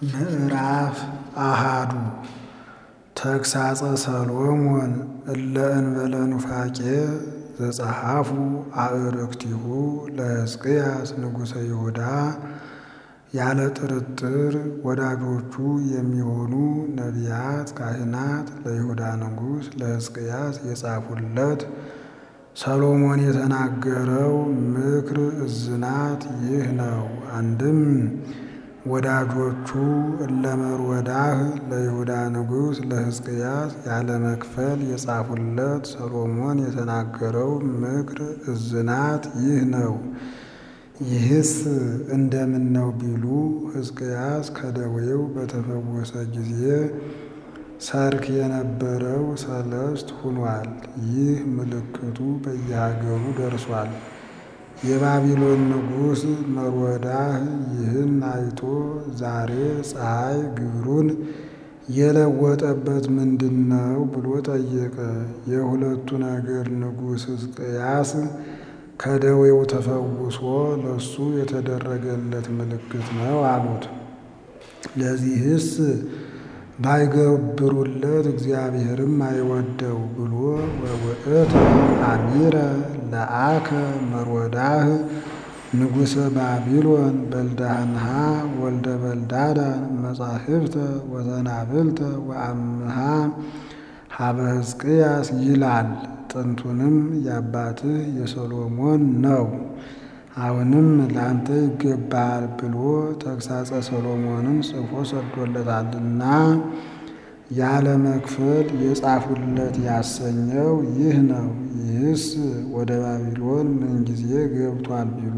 ምዕራፍ አሃዱ ተግሣጸ ሰሎሞን እለ እንበለ ኑፋቄ ዘጸሐፉ አእርክቲሁ ለሕዝቅያስ ንጉሠ ይሁዳ ያለ ጥርጥር ወዳጆቹ የሚሆኑ ነቢያት ካህናት ለይሁዳ ንጉሥ ለሕዝቅያስ የጻፉለት ሰሎሞን የተናገረው ምክር እዝናት ይህ ነው። አንድም ወዳጆቹ እለ መርወዳህ ለይሁዳ ንጉሥ ለሕዝቅያስ ያለ መክፈል የጻፉለት ሰሎሞን የተናገረው ምክር እዝናት ይህ ነው። ይህስ እንደምን ነው ቢሉ ሕዝቅያስ ከደዌው በተፈወሰ ጊዜ ሰርክ የነበረው ሰለስት ሁኗል። ይህ ምልክቱ በየሀገሩ ደርሷል። የባቢሎን ንጉሥ መርወዳህ ይህን አይቶ ዛሬ ፀሐይ ግብሩን የለወጠበት ምንድን ነው ብሎ ጠየቀ። የሁለቱ ነገድ ንጉሥ ሕዝቅያስ ከደዌው ተፈውሶ ለሱ የተደረገለት ምልክት ነው አሉት። ለዚህስ ባይገብሩለት እግዚአብሔርም አይወደው ብሎ ወውእተ አሚረ ለአከ መርወዳህ ንጉሠ ባቢሎን በልዳህንሃ ወልደ በልዳዳን መጻሕፍተ ወዘናብልተ ወአምሃ ሀበ ሕዝቅያስ ይላል። ጥንቱንም የአባትህ የሰሎሞን ነው፣ አሁንም ለአንተ ይገባሃል ብሎ ተግሣጸ ሰሎሞንን ጽፎ ሰዶለታልና ያለ መክፈል የጻፉለት ያሰኘው ይህ ነው። ይህስ ወደ ባቢሎን ምንጊዜ ገብቷል ቢሉ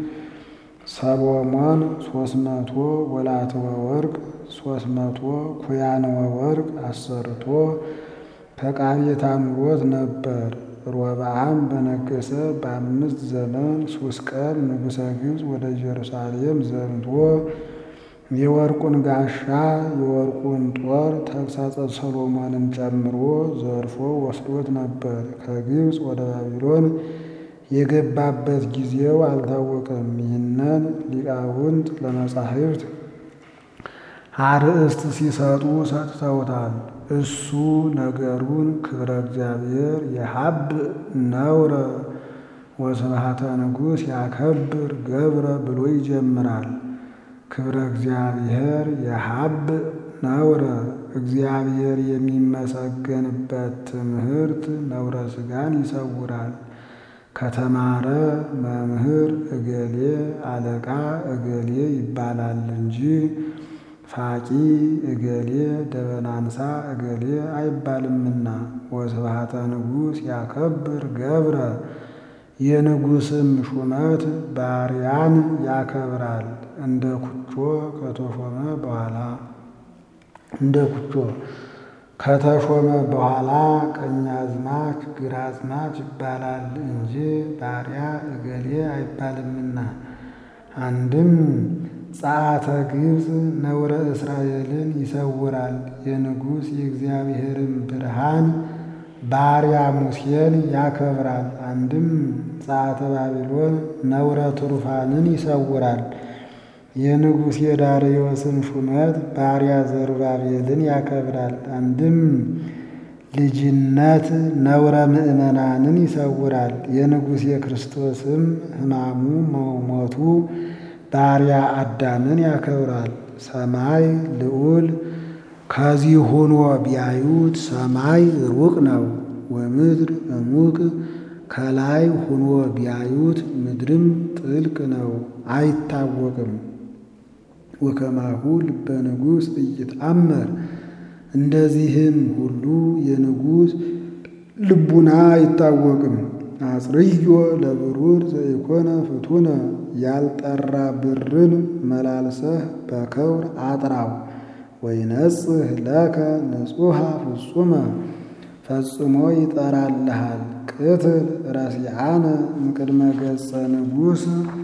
ሰሎሞን ሶስት መቶ ወላትወ ወርቅ ሶስት መቶ ኩያንወ ወርቅ አሰርቶ ከቃቤታ ኑሮት ነበር። ሮብዓም በነገሰ በአምስት ዘመን ሶስት ቀን ንጉሠ ግብፅ ወደ ኢየሩሳሌም ዘምቶ የወርቁን ጋሻ የወርቁን ጦር ተግሣጸ ሰሎሞንን ጨምሮ ዘርፎ ወስዶት ነበር። ከግብፅ ወደ ባቢሎን የገባበት ጊዜው አልታወቀም። ይህንን ሊቃውንት ለመጻሕፍት አርእስት ሲሰጡ ሰጥተውታል። እሱ ነገሩን ክብረ እግዚአብሔር የሀብ ነውረ ወስብሐተ ንጉሥ ያከብር ገብረ ብሎ ይጀምራል። ክብረ እግዚአብሔር የሀብ ነውረ እግዚአብሔር የሚመሰገንበት ትምህርት ነውረ ሥጋን ይሰውራል። ከተማረ መምህር እገሌ አለቃ እገሌ ይባላል እንጂ ፋቂ እገሌ ደበናንሳ እገሌ አይባልምና። ወስብሐተ ንጉሥ ያከብር ገብረ የንጉሥም ሹመት ባሪያን ያከብራል። እንደ ኩቾ ከተሾመ በኋላ እንደ ኩቾ ከተሾመ በኋላ ቀኛዝማች ግራዝማች ይባላል እንጂ ባሪያ እገሌ አይባልምና። አንድም ጸአተ ግብፅ ነውረ እስራኤልን ይሰውራል። የንጉሥ የእግዚአብሔርን ብርሃን ባሪያ ሙሴን ያከብራል። አንድም ጸአተ ባቢሎን ነውረ ትሩፋንን ይሰውራል። የንጉሥ የዳርዮስን ሹመት ባሪያ ዘሩባቤልን ያከብራል። አንድም ልጅነት ነውረ ምእመናንን ይሰውራል። የንጉሥ የክርስቶስም ሕማሙ መሞቱ ባሪያ አዳምን ያከብራል። ሰማይ ልዑል ከዚህ ሆኖ ቢያዩት ሰማይ ሩቅ ነው፣ ወምድር እሙቅ ከላይ ሆኖ ቢያዩት ምድርም ጥልቅ ነው፣ አይታወቅም። ወከማሁ ልበ ንጉሥ ኢይትአመር እንደዚህም ሁሉ የንጉሥ ልቡና አይታወቅም። አጽርዮ ለብሩር ዘኢኮነ ፍቱነ ያልጠራ ብርን መላልሰህ በከውር አጥራው። ወይነጽህ ለከ ንጹሐ ፍጹመ ፈጽሞ ይጠራልሃል። ቅትል ረሲዓነ እምቅድመ ገጸ ንጉሥ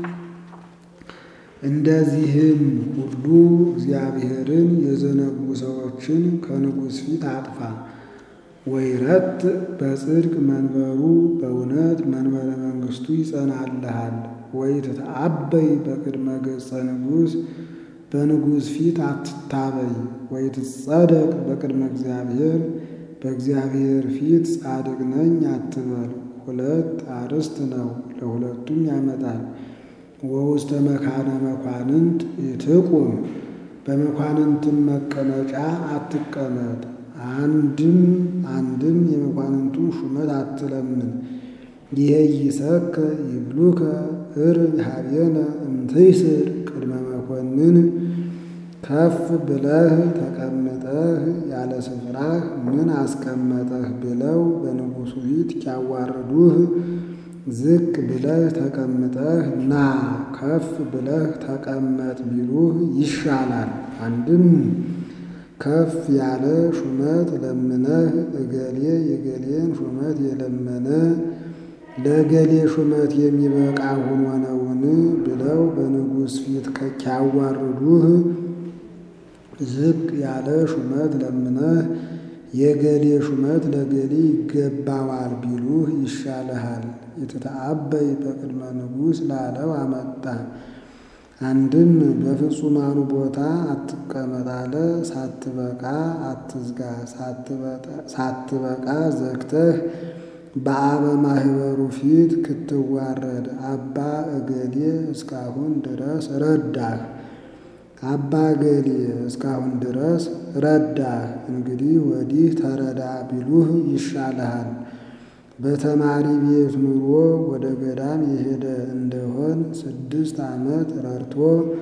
እንደዚህም ሁሉ እግዚአብሔርን የዘነጉ ሰዎችን ከንጉሥ ፊት አጥፋ። ወይረት በጽድቅ መንበሩ በእውነት መንበረ መንግሥቱ ይጸናልሃል። ወይ ትተአበይ በቅድመ ገጸ ንጉሥ በንጉሥ ፊት አትታበይ። ወይትጸደቅ በቅድመ እግዚአብሔር በእግዚአብሔር ፊት ጻድቅ ነኝ አትበል። ሁለት አርዕስት ነው፣ ለሁለቱም ያመጣል። ወውስተ መካነ መኳንንት ኢትቁም በመኳንንትም መቀመጫ አትቀመጥ። አንድም አንድም የመኳንንቱን ሹመት አትለምን። ይሄይሰከ ይብሉከ እርብ ሀቤነ እምትይስር ቅድመ መኮንን ከፍ ብለህ ተቀምጠህ ያለ ስፍራህ ምን አስቀመጠህ ብለው በንጉሡ ፊት ኪያዋርዱህ ዝቅ ብለህ ተቀምጠህ ና ከፍ ብለህ ተቀመጥ ቢሉህ ይሻላል። አንድም ከፍ ያለ ሹመት ለምነህ እገሌ የገሌን ሹመት የለመነ ለገሌ ሹመት የሚበቃ ሆኖ ነውን ብለው በንጉሥ ፊት ከኪያዋርዱህ ዝቅ ያለ ሹመት ለምነህ የገሌ ሹመት ለገሌ ይገባዋል ቢሉህ ይሻልሃል። የተተአበይ በቅድመ ንጉሥ ላለው አመጣ። አንድም በፍጹማኑ ቦታ አትቀመጥ አለ። ሳትበቃ አትዝጋ፣ ሳትበቃ ዘግተህ በአበ ማህበሩ ፊት ክትዋረድ አባ እገሌ እስካሁን ድረስ ረዳህ አባ ገሌ እስካሁን ድረስ ረዳህ፣ እንግዲህ ወዲህ ተረዳ ቢሉህ ይሻልሃል። በተማሪ ቤት ኑሮ ወደ ገዳም የሄደ እንደሆን ስድስት ዓመት ረድቶ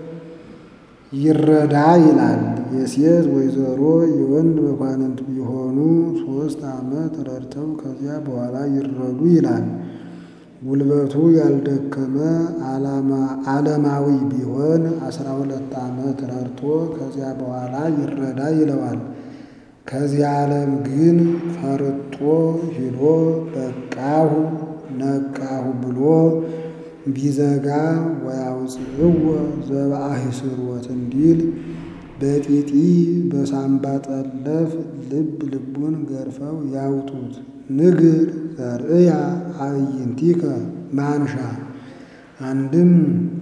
ይረዳ ይላል። የሴት ወይዘሮ የወንድ መኳንንት ቢሆኑ ሦስት ዓመት ረድተው ከዚያ በኋላ ይረዱ ይላል። ጉልበቱ ያልደከመ ዓለማዊ ቢሆን አስራ ሁለት ዓመት ረድቶ ከዚያ በኋላ ይረዳ ይለዋል። ከዚህ ዓለም ግን ፈርጦ ሂዶ በቃሁ ነቃሁ ብሎ ቢዘጋ ወያውፅእዎ ዘበአሂስርወት እንዲል በጢጢ በሳምባ ጠለፍ ልብ ልቡን ገርፈው ያውጡት። ንግር ዘርእያ አዕይንቲከ ማንሻ አንድም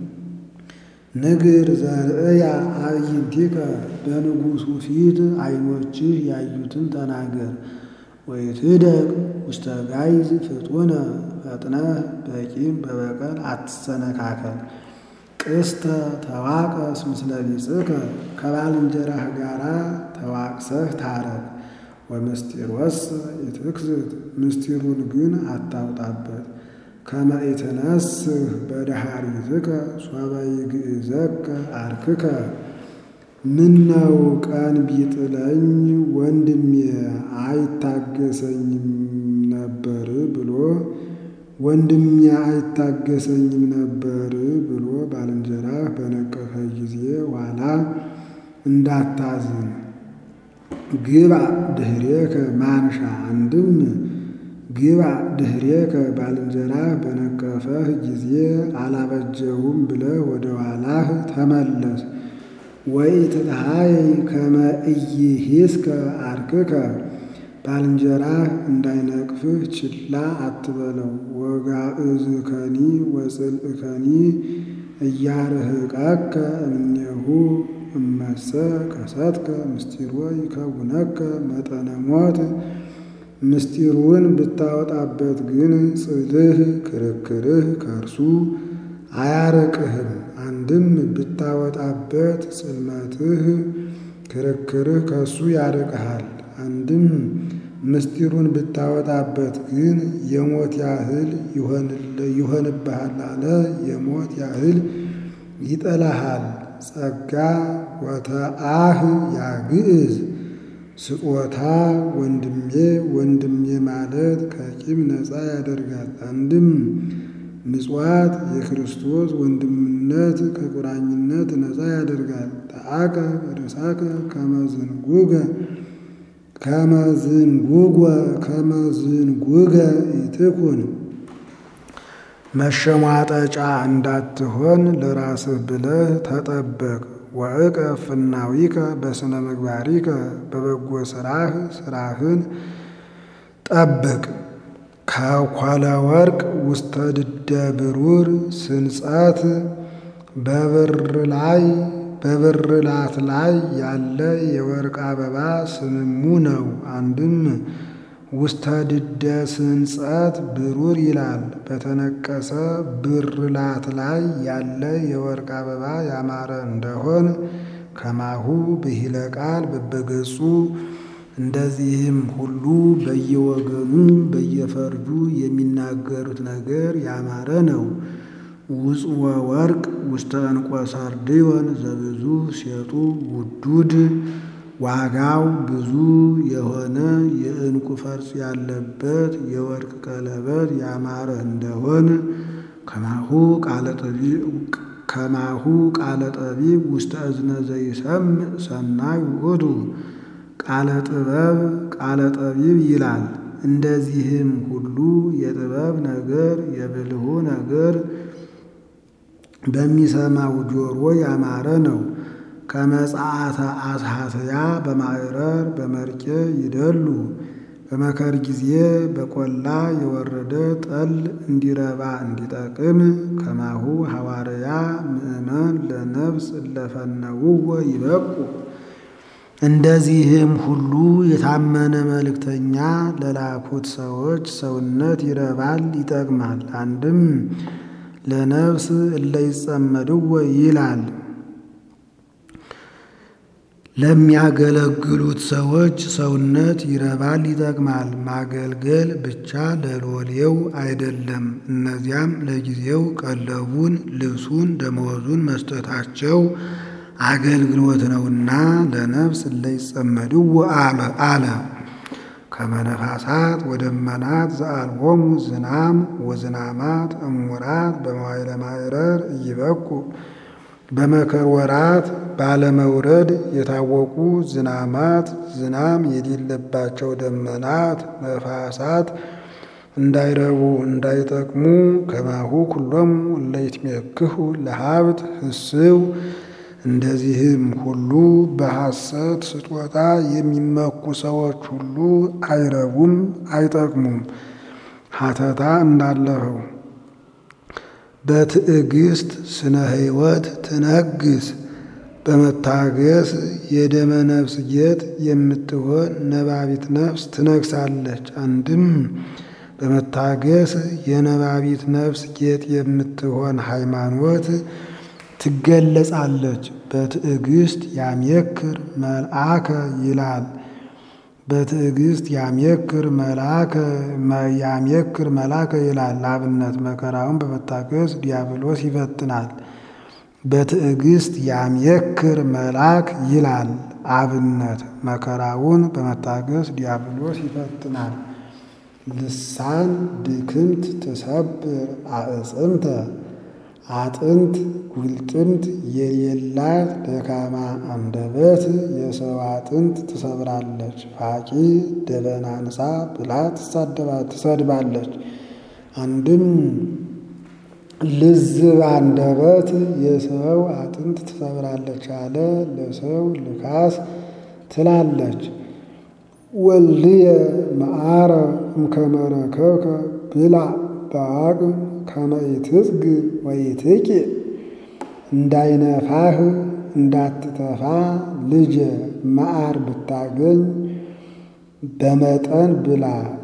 ንግር ዘርእያ አዕይንቲከ በንጉሡ ፊት ዓይኖችህ ያዩትን ተናገር። ወይትደቅ ውስተ ጋይዝ ፍጡነ ፈጥነህ በቂም በበቀል አትሰነካከል። ቅስተ ተዋቀስ ምስለ ቢጽከ ከባልንጀራህ ጋራ ተዋቅሰህ ታረቅ። ወምስጢሮስ ኢትክስት ምስጢሩን ግን አታውጣበት። ከመ ኢትነስህ በደኃሪትከ ሶበ ይግእዘከ አርክከ ምነው ቀን ቢጥለኝ ወንድሜ አይታገሰኝም ነበር ብሎ ወንድሜ አይታገሰኝም ነበር ብሎ ባልንጀራህ በነቀፈ ጊዜ ኋላ እንዳታዝን። ግባ ድኅሬከ ማንሻ አንድም ግባ ድኅሬከ ባልንጀራህ በነቀፈህ ጊዜ አላበጀውም ብለህ ወደ ኋላህ ተመለስ። ወኢትትሃየይ ከመ ኢይሂስከ አርክከ ባልንጀራህ እንዳይነቅፍህ ችላ አትበለው። ወጋእዝከኒ ወጽልእከኒ እያርህቀከ እምኔሁ እመሰ ከሰትከ ምስጢሮ ይከውነከ መጠነ ሞት። ምስጢሩን ብታወጣበት ግን ጽልህ ክርክርህ ከእርሱ አያርቅህም። አንድም ብታወጣበት ጽልመትህ ክርክርህ ከእሱ ያርቅሃል። አንድም ምስጢሩን ብታወጣበት ግን የሞት ያህል ይሆንብሃል አለ። የሞት ያህል ይጠላሃል። ጸጋ ወተአህ ያግዕዝ ስጦታ ወንድሜ ወንድሜ ማለት ከቂም ነፃ ያደርጋል። አንድም ምጽዋት የክርስቶስ ወንድምነት ከቁራኝነት ነፃ ያደርጋል። ተአቀ ርእሳከ ከመዝንጉገ ከመዝንጉገ ከመዝንጉገ ኢትኩን መሸሟጠጫ እንዳትሆን ለራስህ ብለህ ተጠበቅ። ወእቀፍ ፍናዊከ በስነ ምግባሪከ በበጎ ስራህ ስራህን ጠብቅ። ከኮለ ወርቅ ውስተ ድደ ብሩር ስንጸት በብር ላይ በብርላት ላይ ያለ የወርቅ አበባ ስምሙ ነው። አንድም ውስተ ድደ ስንጸት ብሩር ይላል። በተነቀሰ ብርላት ላይ ያለ የወርቅ አበባ ያማረ እንደሆን ከማሁ ብሂለ ቃል በበገጹ እንደዚህም ሁሉ በየወገኑ በየፈርጁ የሚናገሩት ነገር ያማረ ነው። ውጽወ ወርቅ ውስተ ዕንቈ ሰርድዮን ዘብዙ ሴጡ ውዱድ ዋጋው ብዙ የሆነ የዕንቁ ፈርጥ ያለበት የወርቅ ቀለበት ያማረ እንደሆን ከማሁ ከማሁ ቃለ ጠቢብ ውስተ እዝነ ዘይሰምዕ ሰናይ ውእቱ ቃለ ጥበብ ቃለ ጠቢብ ይላል። እንደዚህም ሁሉ የጥበብ ነገር የብልሁ ነገር በሚሰማው ጆሮ ያማረ ነው። ከመጽአተ አስሐትያ በማዕረር በመርቄ ይደሉ በመከር ጊዜ በቆላ የወረደ ጠል እንዲረባ እንዲጠቅም ከማሁ ሐዋርያ ምእመን ለነፍስ እለፈነውወ ይበቁ እንደዚህም ሁሉ የታመነ መልእክተኛ ለላኩት ሰዎች ሰውነት ይረባል ይጠቅማል። አንድም ለነፍስ እለ ይጸመድወ ይላል። ለሚያገለግሉት ሰዎች ሰውነት ይረባል ይጠቅማል። ማገልገል ብቻ ለሎሌው አይደለም። እነዚያም ለጊዜው ቀለቡን፣ ልብሱን፣ ደመወዙን መስጠታቸው አገልግሎት ነውና ለነፍስ እለ ይጸመድዎ አለ። ከመነፋሳት ወደመናት ዘአልቦሙ ዝናም ወዝናማት እሙራት በመዋዕለ ማዕረር እይበቁ በመከር ወራት ባለመውረድ የታወቁ ዝናማት ዝናም የሌለባቸው ደመናት ነፋሳት እንዳይረቡ እንዳይጠቅሙ ከማሁ ኩሎሙ እለ ይትሜክሁ ለሀብት ህስው እንደዚህም ሁሉ በሐሰት ስጦታ የሚመኩ ሰዎች ሁሉ አይረቡም አይጠቅሙም። ሀተታ እንዳለፈው በትዕግስት ስነ ሕይወት ትነግስ በመታገስ የደመ ነፍስ ጌጥ የምትሆን ነባቢት ነፍስ ትነግሳለች። አንድም በመታገስ የነባቢት ነፍስ ጌጥ የምትሆን ሃይማኖት ትገለጻለች። በትዕግስት ያሜክር መልአከ ይላል። በትዕግስት ያሜክር መልአከ ያሜክር መልአከ ይላል። ለአብነት መከራውን በመታገስ ዲያብሎስ ይፈትናል። በትዕግስት ያሜክር መልአክ ይላል። አብነት መከራውን በመታገስ ዲያብሎስ ይፈትናል። ልሳን ድክምት ትሰብር አዕጽምተ አጥንት ጉልጥምት የሌላት ደካማ አንደበት የሰው አጥንት ትሰብራለች። ፋቂ ደበናንሳ ብላ ትሰድባለች። አንድም ልዝብ አንደበት የሰው አጥንት ትሰብራለች አለ። ለሰው ልካስ ትላለች። ወልድየ መዓረ እምከመረከብከ ብላ በአቅም ከመይትዝግ ወይትቂ እንዳይነፋህ እንዳትተፋ ልጄ መዓር ብታገኝ በመጠን ብላ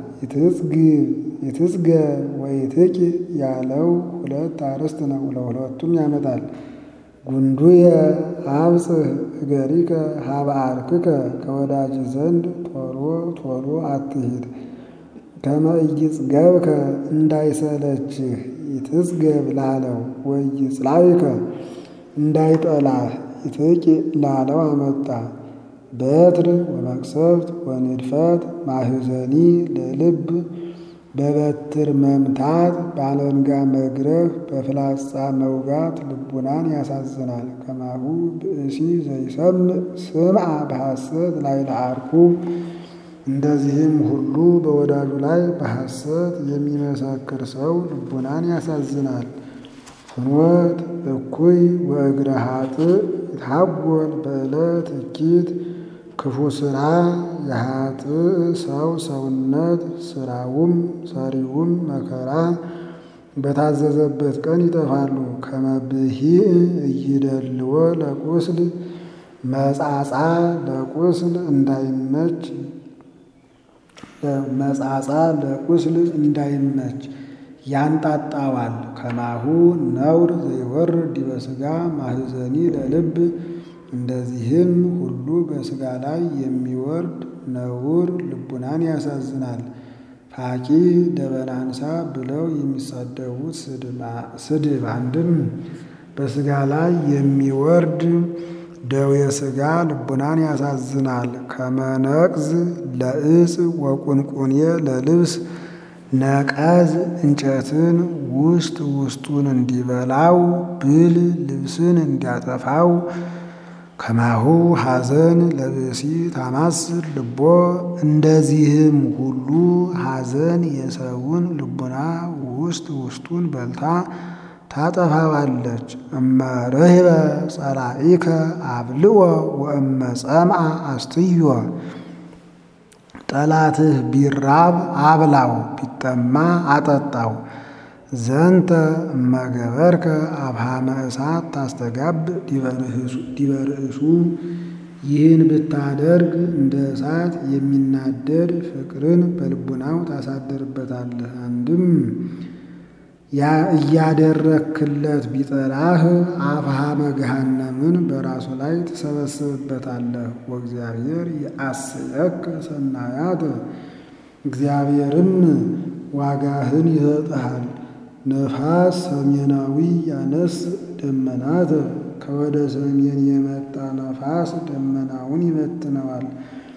ይትዝገ ወይትቂ ያለው ሁለት አርዕስት ነው። ለሁለቱም ያመጣል። ጉንዱየ አብጽሕ እገሪከ ሀበ አርክከ ከወዳጅ ዘንድ ቶሎ ቶሎ አትሂድ ከመ ኢይጽገብከ እንዳይሰለችህ ይትዝገብ ላለው ወይጽላዊከ እንዳይጠላህ ይትቂ ላለው አመጣ። በትር ወመቅሰፍት ወንድፈት ማህዘኒ ለልብ በበትር መምታት ባለንጋ መግረፍ በፍላጻ መውጋት ልቡናን ያሳዝናል። ከማሁ ብእሲ ዘይሰምዕ ስምዐ በሐሰት ላይ ለአርኩ እንደዚህም ሁሉ በወዳጁ ላይ በሐሰት የሚመሰክር ሰው ልቡናን ያሳዝናል። ፍኖት እኩይ ወእግረ ኃጥእ ይትሐጐል በዕለት እኪት ክፉ ሥራ የኃጥእ ሰው ሰውነት ስራውም ሰሪውም መከራ በታዘዘበት ቀን ይጠፋሉ። ከመብሂዕ እይደልዎ ለቁስል መጻጻ ለቁስል እንዳይመች መጻጻ ለቁስል እንዳይመች ያንጣጣዋል። ከማሁ ነውር ዘይወርድ ዲበ ሥጋ ማህዘኒ ለልብ እንደዚህም ሁሉ በሥጋ ላይ የሚወርድ ነውር ልቡናን ያሳዝናል። ፋቂ ደበናንሳ ብለው የሚሳደቡት ስድብ አንድም በሥጋ ላይ የሚወርድ ደዌ ሥጋ ልቡናን ያሳዝናል። ከመነቅዝ ለዕፅ ወቁንቁኔ ለልብስ ነቀዝ እንጨትን ውስጥ ውስጡን እንዲበላው ብል ልብስን እንዲያጠፋው ከማሁ ሐዘን ለብእሲ ታማስል ልቦ እንደዚህም ሁሉ ሐዘን የሰውን ልቡና ውስጥ ውስጡን በልታ ታጠፋዋለች። እመ ርህበ ጸላኢከ አብልዎ ወእመ ጸምአ አስትዮ ጠላትህ ቢራብ አብላው፣ ቢጠማ አጠጣው። ዘንተ እመገበርከ አብሃመ እሳት ታስተጋብ ዲበ ርእሱ ይህን ብታደርግ እንደ እሳት የሚናደድ ፍቅርን በልቡናው ታሳድርበታለህ። አንድም እያደረክለት ቢጠላህ አፍሃመ ገሃነምን በራሱ ላይ ትሰበስብበታለህ። ወእግዚአብሔር የአስየከ ሰናያት እግዚአብሔርም ዋጋህን ይሰጥሃል። ነፋስ ሰሜናዊ ያነስ ደመናት ከወደ ሰሜን የመጣ ነፋስ ደመናውን ይበትነዋል።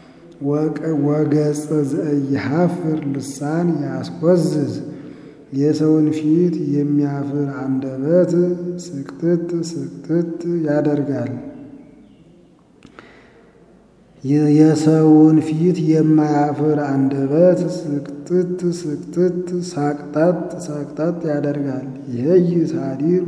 ወገጽ ዘኢይሐፍር ልሳን ያስቆዝዝ የሰውን ፊት የሚያፍር አንደበት ስቅጥጥ ስቅጥጥ ያደርጋል። የሰውን ፊት የማያፍር አንደበት ስቅጥጥ ስቅጥጥ ሳቅጣጥ ሳቅጣጥ ያደርጋል። ይሄይ ሳዲር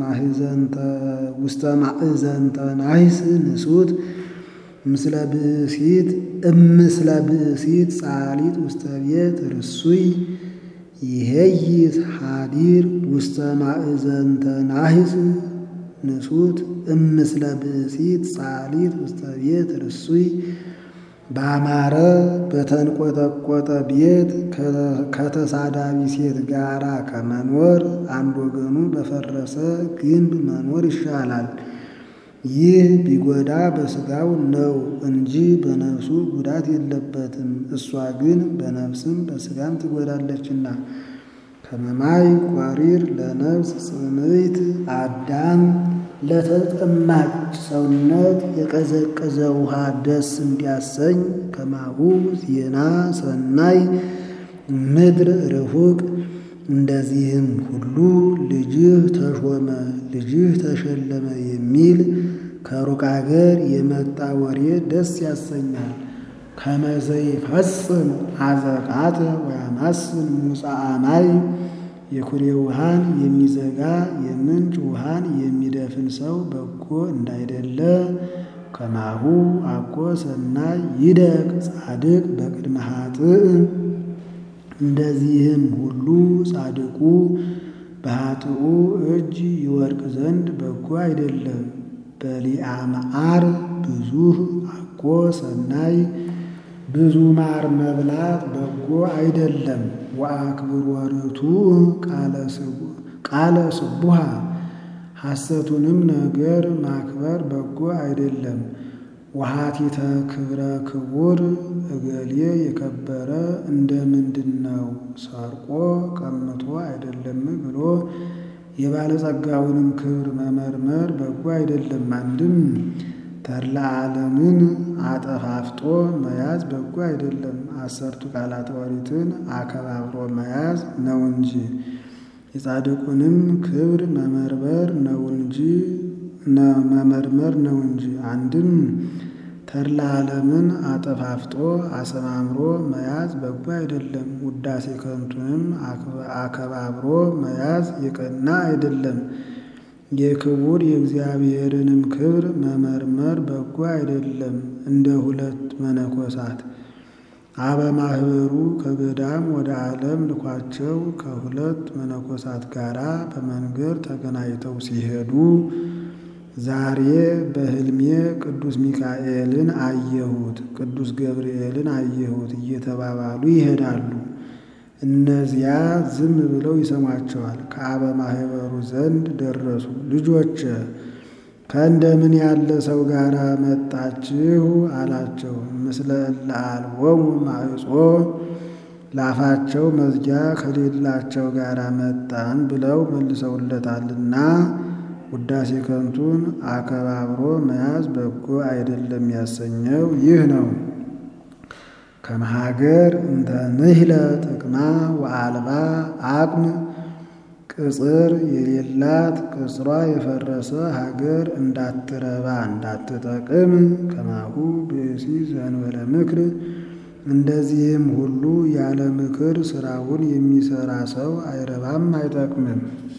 ውስተ ማእዘንተ ናሂስ ንሱት ምስለ ብእሲት እምስለ ብእሲት ጻሊት ውስተ ቤት ርሱይ ይሄይ ሀዲር ውስተ ማእዘንተ ናሂስ ንሱት እምስለ ብእሲት ጻሊት ውስተ ቤት ርሱይ ባማረ በተንቆጠቆጠ ቤት ከተሳዳቢ ሴት ጋራ ከመኖር አንድ ወገኑ በፈረሰ ግንብ መኖር ይሻላል። ይህ ቢጎዳ በሥጋው ነው እንጂ በነፍሱ ጉዳት የለበትም። እሷ ግን በነፍስም በሥጋም ትጎዳለችና። ከመማይ ቋሪር ለነፍስ ጽምይት አዳም ለተጠማች ሰውነት የቀዘቀዘ ውሃ ደስ እንዲያሰኝ ከማሁ ዜና ሰናይ ምድር ርሁቅ እንደዚህም ሁሉ ልጅህ ተሾመ ልጅህ ተሸለመ የሚል ከሩቅ አገር የመጣ ወሬ ደስ ያሰኛል። ከመዘይ ፈጽም አዘቃት ወያማስን ሙፃአ ማይ የኩሬ ውሃን የሚዘጋ የምንጭ ውሃን የሚደፍን ሰው በጎ እንዳይደለ ከማሁ አኮ ሰናይ ይደቅ ጻድቅ በቅድመ ኃጥእ እንደዚህም ሁሉ ጻድቁ በኃጥኡ እጅ ይወድቅ ዘንድ በጎ አይደለም። በሊአ መዓር ብዙህ አኮ ሰናይ ብዙ ማር መብላት በጎ አይደለም። ወአክብር ወርቱ ቃለ ስቡሃ ሐሰቱንም ነገር ማክበር በጎ አይደለም። ወሃቲተ ክብረ ክቡር እገሌ የከበረ እንደ ምንድን ነው ሰርቆ ቀምቶ አይደለም ብሎ የባለጸጋውንም ክብር መመርመር በጎ አይደለም። አንድም ተድላ ዓለምን አጠፋፍጦ መያዝ በጎ አይደለም። አሰርቱ ቃላተ ኦሪትን አከባብሮ መያዝ ነው እንጂ የጻድቁንም ክብር መመርመር ነው እንጂ መመርመር ነው እንጂ አንድም ተድላ ዓለምን አጠፋፍጦ አሰማምሮ መያዝ በጎ አይደለም። ውዳሴ ከንቱንም አከባብሮ መያዝ የቀና አይደለም። የክቡር የእግዚአብሔርንም ክብር መመርመር በጎ አይደለም። እንደ ሁለት መነኮሳት አበማህበሩ ከገዳም ወደ ዓለም ልኳቸው ከሁለት መነኮሳት ጋራ በመንገድ ተገናኝተው ሲሄዱ ዛሬ በሕልሜ ቅዱስ ሚካኤልን አየሁት፣ ቅዱስ ገብርኤልን አየሁት እየተባባሉ ይሄዳሉ። እነዚያ ዝም ብለው ይሰሟቸዋል። ከአበማህበሩ ዘንድ ደረሱ። ልጆች ከእንደምን ያለ ሰው ጋር መጣችሁ? አላቸው። ምስለ እለ አልቦሙ ማዕጾ ላፋቸው መዝጊያ ከሌላቸው ጋር መጣን ብለው መልሰውለታልና ውዳሴ ከንቱን አከባብሮ መያዝ በጎ አይደለም ያሰኘው ይህ ነው። ከመሃገር እንተ ንህለ ጥቅማ ወአልባ አቅም ቅጽር የሌላት ቅጽሯ የፈረሰ ሀገር እንዳትረባ እንዳትጠቅም ከማሁ ብእሲ ዘንበለ ምክር እንደዚህም ሁሉ ያለ ምክር ስራውን የሚሰራ ሰው አይረባም አይጠቅምም።